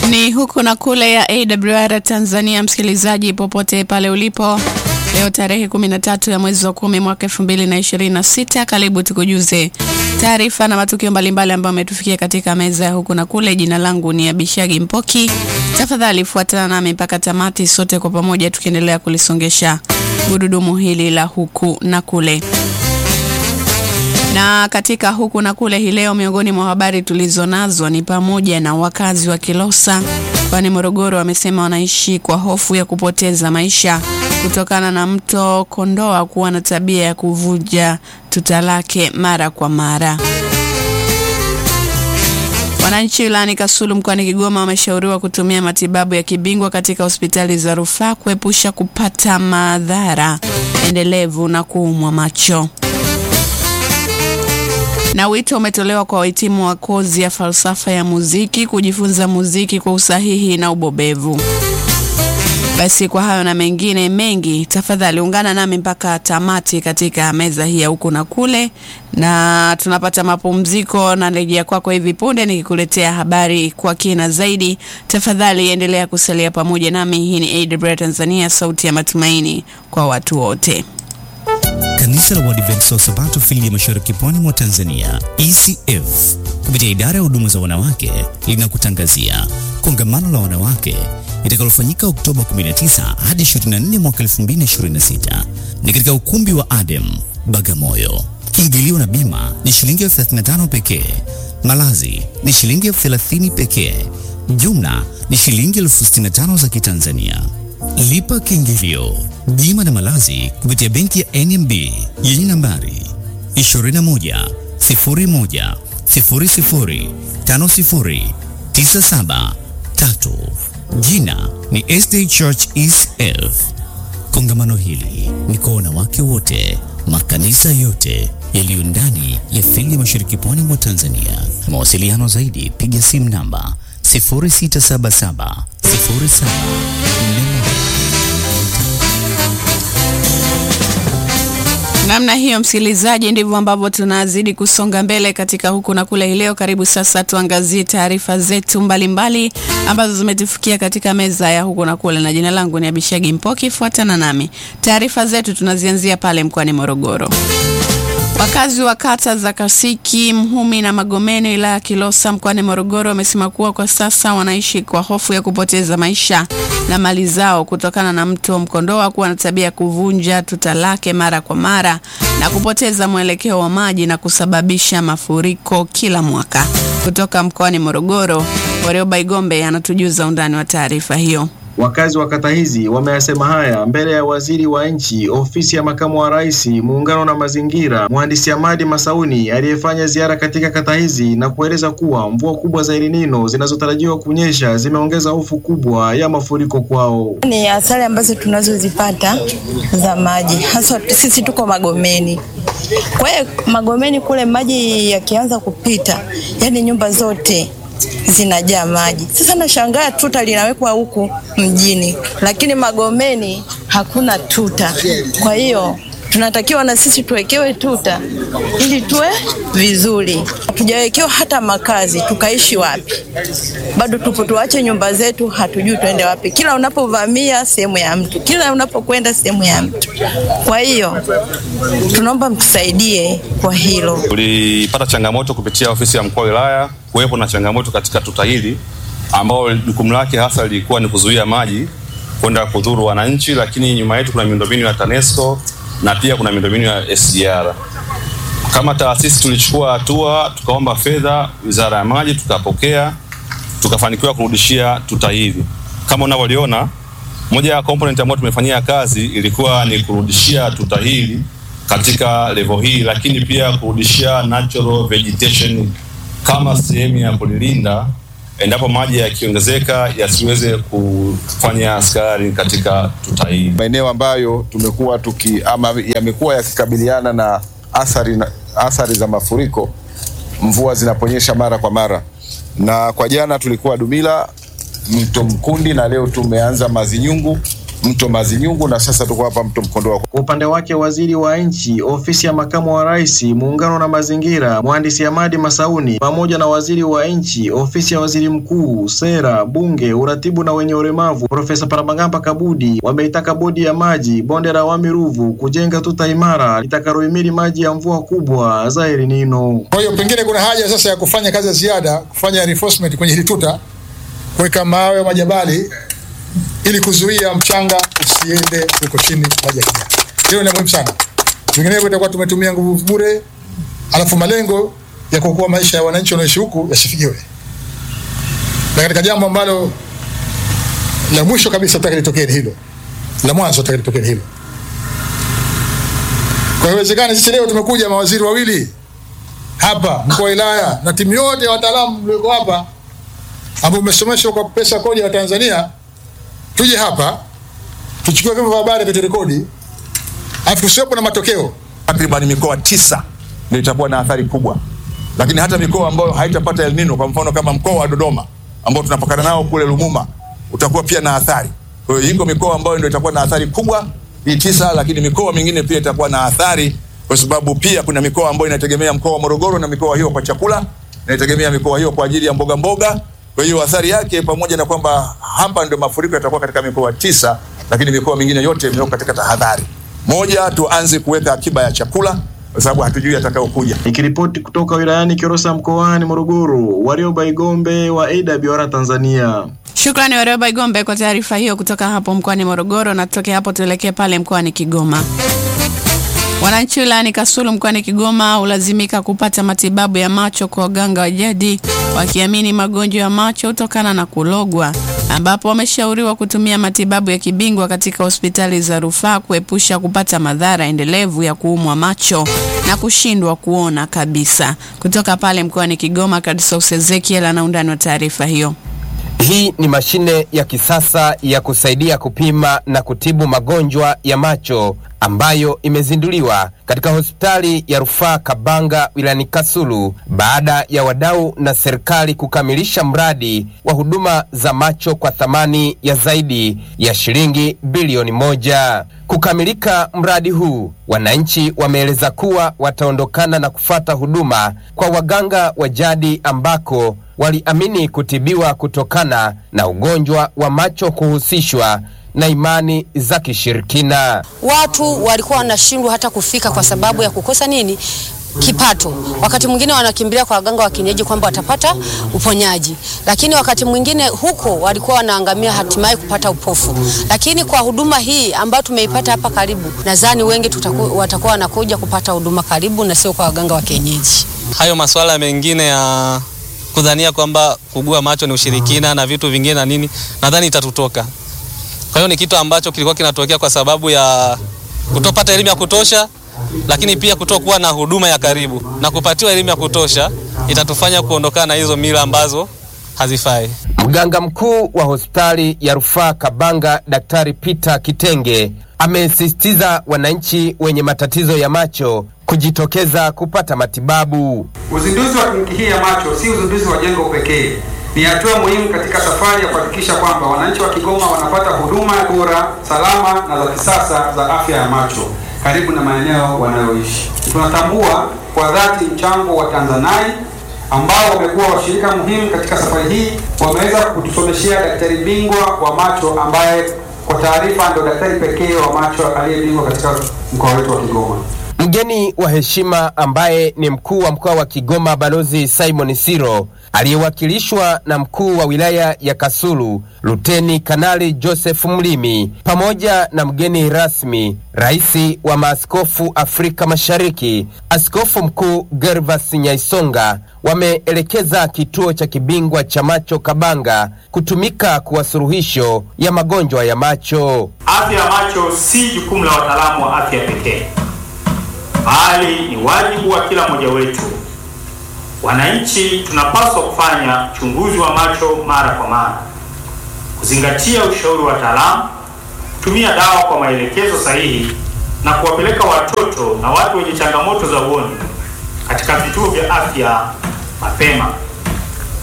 Ni huku na kule ya AWR Tanzania, msikilizaji popote pale ulipo. Leo tarehe 13 ya mwezi wa kumi mwaka 2026, karibu tukujuze taarifa na matukio mbalimbali ambayo ametufikia katika meza ya huku na kule. Jina langu ni Abishagi Mpoki. Tafadhali fuatana nami mpaka tamati, sote kwa pamoja tukiendelea kulisongesha gurudumu hili la huku na kule na katika huku na kule hii leo, miongoni mwa habari tulizonazo ni pamoja na wakazi wa Kilosa kwani Morogoro wamesema wanaishi kwa hofu ya kupoteza maisha kutokana na mto Kondoa kuwa na tabia ya kuvuja tuta lake mara kwa mara. Wananchi wilayani Kasulu mkoani Kigoma wameshauriwa kutumia matibabu ya kibingwa katika hospitali za rufaa kuepusha kupata madhara endelevu na kuumwa macho na wito umetolewa kwa wahitimu wa kozi ya falsafa ya muziki kujifunza muziki kwa usahihi na ubobevu. Basi kwa hayo na mengine mengi, tafadhali ungana nami mpaka tamati katika meza hii ya huku na kule, na tunapata mapumziko na rejea kwako hivi punde nikikuletea habari kwa kina zaidi. Tafadhali endelea kusalia pamoja nami. Hii ni AWR Tanzania, sauti ya matumaini kwa watu wote. Kanisa la Waadventista wa Sabato fili ya Mashariki Pwani mwa Tanzania ECF kupitia idara ya huduma za wanawake linakutangazia kongamano la wanawake litakalofanyika Oktoba 19 hadi 24 mwaka 2026 ni katika ukumbi wa Adem Bagamoyo. Kiingilio na bima ni shilingi elfu 35 pekee. Malazi ni shilingi elfu 30 pekee. Jumla ni shilingi elfu 65 za Kitanzania. Lipa kiingilio, bima na malazi kupitia benki ya NMB yenye nambari 21 01 00 50 97 3. Jina ni SD Church ECF. Kongamano hili ni kwa wanawake wote, makanisa yote yaliyo ndani ya fili ya Mashariki Pwani mwa Tanzania. Mawasiliano zaidi, piga simu namba 0677 07 Namna hiyo msikilizaji, ndivyo ambavyo tunazidi kusonga mbele katika huku na kule. Leo karibu sasa tuangazie taarifa zetu mbalimbali mbali, ambazo zimetufikia katika meza ya huku na kule, na jina langu ni Abishagi Mpoki. Fuatana nami, taarifa zetu tunazianzia pale mkoani Morogoro. Wakazi wa kata za Kasiki, Mhumi na Magomeni wilaya ya Kilosa mkoani Morogoro wamesema kuwa kwa sasa wanaishi kwa hofu ya kupoteza maisha na mali zao kutokana na mto Mkondoa kuwa na tabia ya kuvunja tuta lake mara kwa mara na kupoteza mwelekeo wa maji na kusababisha mafuriko kila mwaka. Kutoka mkoani Morogoro, Warioba Igombe anatujuza undani wa taarifa hiyo. Wakazi wa kata hizi wameyasema haya mbele ya waziri wa nchi ofisi ya makamu wa rais muungano na mazingira, mhandisi Hamadi Masauni aliyefanya ziara katika kata hizi na kueleza kuwa mvua kubwa za El Nino zinazotarajiwa kunyesha zimeongeza hofu kubwa ya mafuriko kwao. Ni hasara ambazo tunazozipata za maji, hasa sisi tuko Magomeni. Kwa hiyo Magomeni kule maji yakianza kupita, yani nyumba zote zinajaa maji. Sasa nashangaa tuta linawekwa huku mjini, lakini Magomeni hakuna tuta. Kwa hiyo tunatakiwa na sisi tuwekewe tuta ili tuwe vizuri. Hatujawekewa hata makazi, tukaishi wapi? Bado tupo, tuache nyumba zetu, hatujui tuende wapi. Kila unapovamia sehemu ya mtu, kila unapokwenda sehemu ya mtu. Kwa hiyo tunaomba mtusaidie kwa hilo. Tulipata changamoto kupitia ofisi ya mkuu wa wilaya kuwepo na changamoto katika tuta hili ambao jukumu lake hasa lilikuwa ni kuzuia maji kwenda kudhuru wananchi, lakini nyuma yetu kuna miundombinu ya TANESCO na pia kuna miundombinu ya SGR. Kama taasisi tulichukua hatua, tukaomba fedha Wizara ya Maji, tukapokea, tukafanikiwa kurudishia tuta hili. Kama unavyoliona, moja ya component ambayo tumefanyia kazi ilikuwa ni kurudishia tuta hili katika level hii, lakini pia kurudishia natural vegetation kama sehemu ya kulilinda endapo maji yakiongezeka yasiweze kufanya askari katika tuta hili. Maeneo ambayo tumekuwa tuki ama yamekuwa yakikabiliana na athari, na athari za mafuriko mvua zinaponyesha mara kwa mara, na kwa jana tulikuwa Dumila, mto Mkundi na leo tumeanza Mazinyungu mto Mazinyungu na sasa tuko hapa mto Mkondoa. Kwa upande wake waziri wa nchi ofisi ya makamu wa rais muungano na mazingira mhandisi Hamadi Masauni pamoja na waziri wa nchi ofisi ya waziri mkuu sera, bunge, uratibu na wenye ulemavu Profesa Paramagamba Kabudi wameitaka bodi ya maji bonde la Wami Ruvu kujenga tuta imara litakalohimili maji ya mvua kubwa za El Nino. Kwa hiyo pengine kuna haja sasa ya kufanya kazi ya ziada, kufanya reinforcement kwenye hili tuta, kuweka mawe majabali ili kuzuia mchanga usiende huko chini maji yakija. Hilo ni muhimu sana, vinginevyo itakuwa tumetumia nguvu bure, alafu malengo ya kuokoa maisha ya wananchi wanaoishi huku yasifikiwe. Na katika jambo ambalo la mwisho kabisa nataka litokee ni hilo, la mwanzo nataka litokee ni hilo. Kwa hiyo sisi leo tumekuja mawaziri wawili hapa mkuu wa wilaya na timu yote ya wataalamu mlioko hapa ambao umesomeshwa kwa pesa kodi ya Tanzania, tuje hapa tuchukue vyombo vya habari viturekodi, alafu kusiwepo na matokeo. Takriban mikoa tisa ndio itakuwa na athari kubwa, lakini hata mikoa ambayo haitapata El Nino, kwa mfano kama mkoa wa Dodoma ambao tunapakana nao kule Lumuma, utakuwa pia na athari. Kwa hiyo iko mikoa ambayo ndio itakuwa na athari kubwa hii tisa, lakini mikoa mingine pia itakuwa na athari, kwa sababu pia kuna mikoa ambayo inategemea mkoa wa Morogoro na mikoa hiyo kwa chakula, inategemea mikoa hiyo kwa ajili ya mboga mboga. Kwa hiyo athari yake, pamoja na kwamba hapa ndio mafuriko yatakuwa katika mikoa tisa, lakini mikoa mingine yote imewekwa katika tahadhari. Moja, tuanze kuweka akiba ya chakula kwa sababu hatujui atakayokuja. Nikiripoti kutoka wilayani Kilosa mkoani Morogoro, Warioba Igombe wa AWR Tanzania. Shukrani Warioba Igombe kwa taarifa hiyo kutoka hapo mkoani Morogoro, na tutoke hapo tuelekee pale mkoani Kigoma. Wananchi wilayani Kasulu mkoani Kigoma hulazimika kupata matibabu ya macho kwa waganga wa jadi wakiamini magonjwa ya macho hutokana na kulogwa, ambapo wameshauriwa kutumia matibabu ya kibingwa katika hospitali za rufaa kuepusha kupata madhara endelevu ya kuumwa macho na kushindwa kuona kabisa. Kutoka pale mkoani Kigoma, Kadsos Ezekiel ana undani wa taarifa hiyo. Hii ni mashine ya kisasa ya kusaidia kupima na kutibu magonjwa ya macho ambayo imezinduliwa katika hospitali ya rufaa Kabanga wilayani Kasulu baada ya wadau na serikali kukamilisha mradi wa huduma za macho kwa thamani ya zaidi ya shilingi bilioni moja. Kukamilika mradi huu, wananchi wameeleza kuwa wataondokana na kufata huduma kwa waganga wa jadi ambako waliamini kutibiwa kutokana na ugonjwa wa macho kuhusishwa na imani za kishirikina. Watu walikuwa wanashindwa hata kufika kwa sababu ya kukosa nini kipato. Wakati mwingine wanakimbilia kwa waganga wa kienyeji kwamba watapata uponyaji, lakini wakati mwingine huko walikuwa wanaangamia hatimaye kupata upofu. Lakini kwa huduma hii ambayo tumeipata hapa karibu, nadhani wengi tutaku, watakuwa wanakuja kupata huduma karibu na sio kwa waganga wa kienyeji. Hayo masuala mengine ya kudhania kwamba kugua macho ni ushirikina na vitu vingine na nini, nadhani itatutoka. Kwa hiyo ni kitu ambacho kilikuwa kinatokea kwa sababu ya kutopata elimu ya kutosha, lakini pia kutokuwa na huduma ya karibu na kupatiwa elimu ya kutosha itatufanya kuondokana na hizo mila ambazo hazifai. Mganga mkuu wa hospitali ya rufaa Kabanga, Daktari Peter Kitenge, amesisitiza wananchi wenye matatizo ya macho kujitokeza kupata matibabu. Uzinduzi wa kliniki hii ya macho si uzinduzi wa jengo pekee, ni hatua muhimu katika safari ya kuhakikisha kwamba wananchi wa Kigoma wanapata huduma bora, salama na za kisasa za afya ya macho karibu na maeneo wanayoishi. Tunatambua kwa dhati mchango wa Tanzanai ambao wamekuwa washirika muhimu katika safari hii. Wameweza kutusomeshea daktari bingwa wa macho ambaye kwa taarifa ndio daktari pekee wa macho aliyebingwa katika mkoa wetu wa Kigoma. Mgeni wa heshima ambaye ni mkuu wa mkoa wa Kigoma Balozi Simon Siro aliyewakilishwa na mkuu wa wilaya ya Kasulu Luteni Kanali Joseph Mlimi pamoja na mgeni rasmi rais wa maaskofu Afrika Mashariki Askofu Mkuu Gervas Nyaisonga wameelekeza kituo cha kibingwa cha macho Kabanga kutumika kuwa suluhisho ya magonjwa ya macho. Afya ya macho si jukumu la wataalamu wa afya pekee bali ni wajibu wa kila mmoja wetu. Wananchi tunapaswa kufanya uchunguzi wa macho mara kwa mara, kuzingatia ushauri wa wataalamu, kutumia dawa kwa maelekezo sahihi na kuwapeleka watoto na watu wenye changamoto za uoni katika vituo vya afya mapema.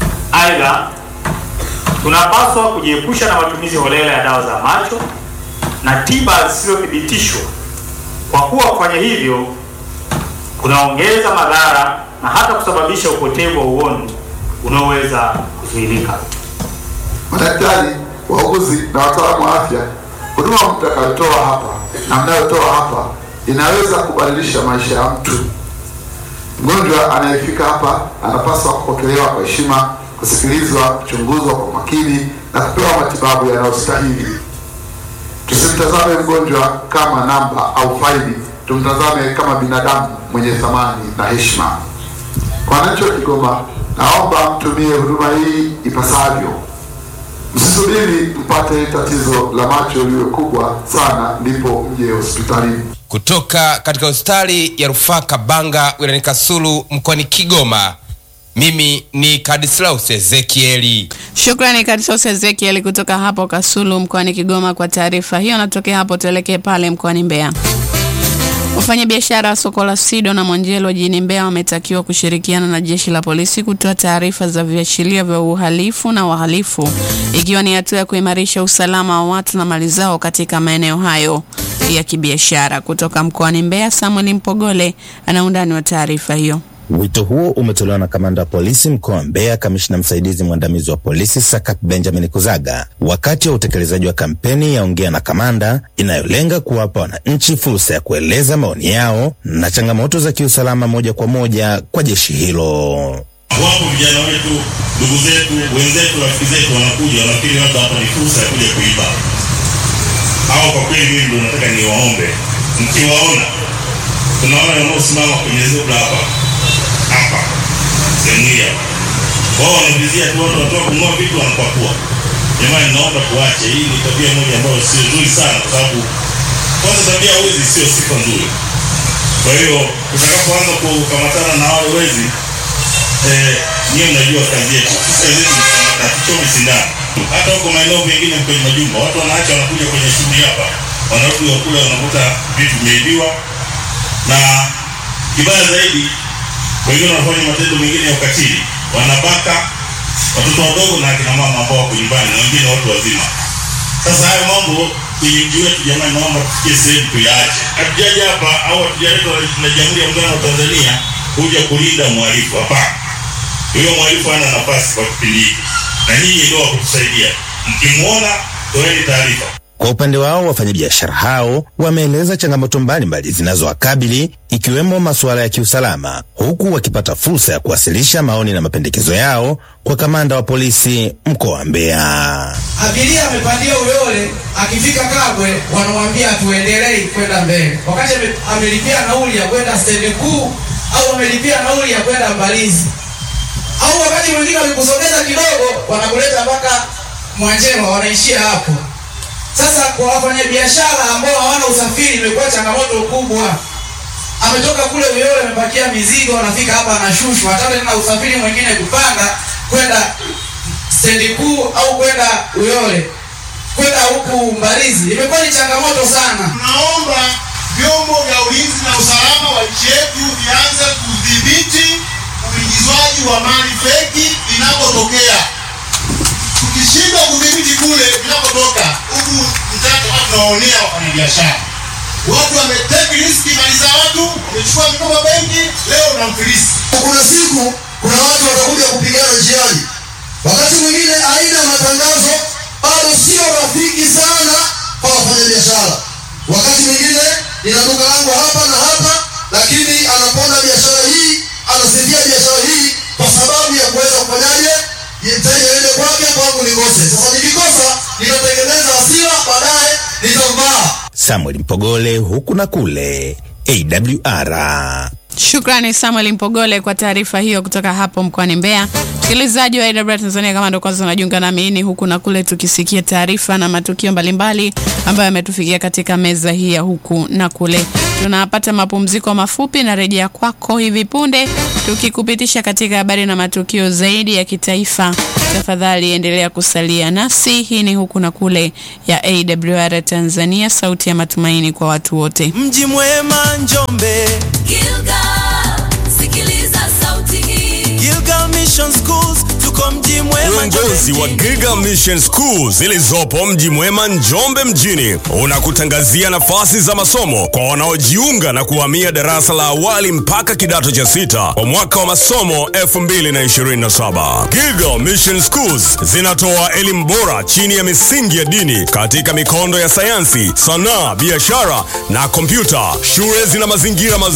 Aidha, tunapaswa kujiepusha na matumizi holela ya dawa za macho na tiba zisizothibitishwa, kwa kuwa kufanya hivyo kunaongeza madhara na hata kusababisha upotevu wa uoni unaoweza kuzuilika. Madaktari, wauguzi na wataalamu wa afya, huduma mtakayotoa hapa na mnayotoa hapa inaweza kubadilisha maisha ya mtu. Mgonjwa anayefika hapa anapaswa kupokelewa kwa heshima, kusikilizwa, kuchunguzwa kwa makini na kupewa matibabu yanayostahili. Tusimtazame mgonjwa kama namba au faili, tumtazame kama binadamu mwenye thamani na heshima. Kwa wananchi wa Kigoma, naomba mtumie huduma hii ipasavyo. Msisubiri mpate tatizo la macho liwe kubwa sana ndipo mje hospitalini. Kutoka katika hospitali ya rufaa Kabanga wilayani Kasulu mkoani Kigoma, mimi ni Kadislaus Ezekieli. Shukrani Kadisos Ezekiel kutoka hapo Kasulu mkoani Kigoma kwa taarifa hiyo. Natokea hapo tuelekee pale mkoani Mbeya. Wafanyabiashara wa soko la Sido na Mwanjelo jijini Mbeya wametakiwa kushirikiana na jeshi la polisi kutoa taarifa za viashiria vya uhalifu na wahalifu, ikiwa ni hatua ya kuimarisha usalama wa watu na mali zao katika maeneo hayo ya kibiashara. Kutoka mkoani Mbeya, Samuel Mpogole ana undani wa taarifa hiyo. Wito huo umetolewa na kamanda wa polisi mkoa wa Mbeya, kamishna msaidizi mwandamizi wa polisi Sakat Benjamin Kuzaga wakati wa utekelezaji wa kampeni ya Ongea na Kamanda inayolenga kuwapa wananchi fursa ya kueleza maoni yao na changamoto za kiusalama moja kwa moja kwa jeshi hilo. Wapo vijana wetu, ndugu zetu, wenzetu, rafiki zetu wanakuja, wanafikiri labda hapa ni fursa ya kuja kuiba. Au kwa kweli, mimi ndio nataka niwaombe, mkiwaona, tunaona wanaosimama kwenye zebra hapa hapa sehemu hii hapa, wao wanavizia tu watu wanatoka kununua vitu wanapakua. Jamani, naomba tuache. Hii ni tabia moja ambayo sio nzuri sana, kwa sababu kwanza tabia ya wezi sio sifa nzuri. Kwa hiyo tutakapoanza kukamatana na wale wezi eh, nyiwe mnajua kazi yetu. Sisi kazi yetu ni kukamata, tuchome sindano. Hata huko maeneo mengine kwenye majumba watu wanaacha, wanakuja kwenye shughuli hapa, wanarudi wakule, wanakuta vitu vimeibiwa, na kibaya zaidi wengine wanafanya matendo mengine ya ukatili, wanabaka watoto wadogo na akina mama ambao wako nyumbani na wengine watu wazima. Sasa hayo mambo kwenye mji wetu, jamani, naomba tufikie sehemu tuyaache. Hatujaja hapa au hatujaletwa na Jamhuri ya Muungano wa Tanzania kuja kulinda mhalifu, hapana. Huyo mhalifu hana nafasi kwa kipindi hiki, na nyinyi ndio wa kutusaidia. Mkimwona toeni taarifa. Kwa upande wao wafanyabiashara hao wameeleza changamoto mbalimbali zinazowakabili ikiwemo masuala ya kiusalama, huku wakipata fursa ya kuwasilisha maoni na mapendekezo yao kwa kamanda wa polisi mkoa wa Mbeya. Abiria amepandia Uyole, akifika Kabwe wanamwambia tuendelei kwenda mbele, wakati ame- amelipia nauli ya kwenda stendi kuu au amelipia nauli ya kwenda Mbalizi, au wakati mwingine wakikusogeza kidogo wanakuleta mpaka Mwanjema, wanaishia hapo. Sasa kwa wafanyabiashara ambao hawana usafiri imekuwa changamoto kubwa. Ametoka kule Uyole amepakia mizigo, anafika hapa anashushwa, hata tena usafiri mwingine kupanda kwenda stendi kuu au kwenda Uyole kwenda huku Mbalizi imekuwa ni changamoto sana. Tunaomba vyombo vya ulinzi na usalama wa nchi yetu vianze kudhibiti uingizwaji wa mali feki inapotokea. Tukishindwa kudhibiti kule vinapotoka, huku mtaka watu tunawaonea wafanyabiashara. Watu wameteki riski mali za watu, wamechukua mikoba benki, leo unamfilisi. Kuna siku kuna watu watakuja kupigana njiani, wakati mwingine aina ya matangazo bado sio rafiki sana kwa wafanyabiashara. Wakati mwingine nina duka langu hapa na hapa, lakini anaponda biashara hii, anasifia biashara hii kwa sababu ya kuweza kufanyaje, mteja aende kwake, kwangu nikose. Sasa nikikosa nitatengeneza hasira, baadaye nitambaa. Samuel Mpogole, huku na kule, AWR. Shukrani Samuel Mpogole kwa taarifa hiyo kutoka hapo mkoani Mbeya. Msikilizaji wa AWR Tanzania, kama ndo kwanza unajiunga nami, ni huku na kule, tukisikia taarifa na matukio mbalimbali ambayo yametufikia katika meza hii ya huku na kule. Tunapata mapumziko mafupi na rejea kwako hivi punde, tukikupitisha katika habari na matukio zaidi ya kitaifa. Tafadhali endelea kusalia nasi. Hii ni huku na kule ya AWR Tanzania, sauti ya matumaini kwa watu wote. Mji mwema Njombe, Gilgal, sikiliza sauti hii. Gilgal Mission Schools, tuko mji mwema Uongozi wa Giga Mission School zilizopo mji mwema Njombe mjini unakutangazia nafasi za masomo kwa wanaojiunga na kuhamia darasa la awali mpaka kidato cha sita kwa mwaka wa masomo 2027. Giga Mission Schools zinatoa elimu bora chini ya misingi ya dini katika mikondo ya sayansi, sanaa, biashara na kompyuta. Shule zina mazingira mazuri